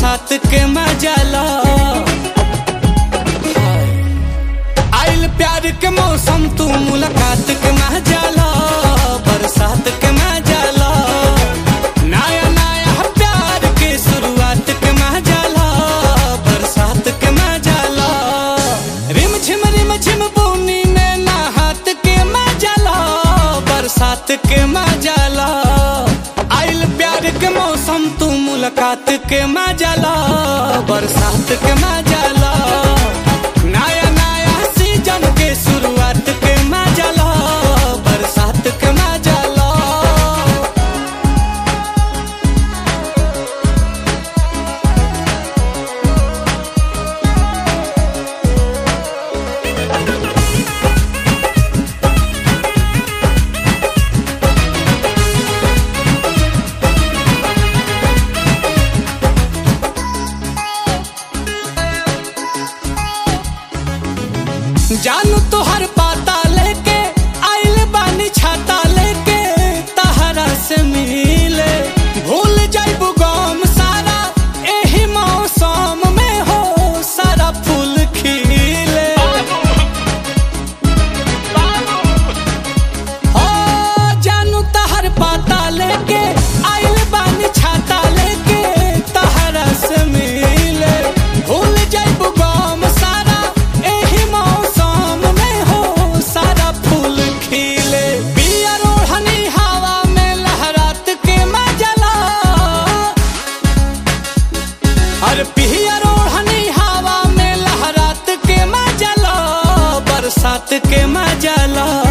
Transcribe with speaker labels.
Speaker 1: बरसात के मजाला आइल प्यार के मौसम तू मुलाकात के मजाला बरसात के मजाला नया नया प्यार के शुरुआत के मजाला बरसात के मजाला रिम झिम रिम झिम बूनी में नहात के मजाला बरसात के मजाला आइल प्यार के मौसम तू मुलाकात के मजाला बरसात के मजाला नया नया सीजन के शुरुआत के मजाला बरसात के मजाला जानू तोहर पाता लेके आइल बानी छाता लेके तहरा से मिले भूल जाइबू गम सारा एही मौसम में हो सारा फूल खिले हो जानू तहर पाता लेके आइल बानी छाता लेके तहरा से मिले भूल जाइबू गम सारा एही मौसम में हो सारा फूल खिले बिया रोहनी हवा में लहरात के मजला अरे पिया रोहनी हवा में लहरात के मजला बरसात के मजला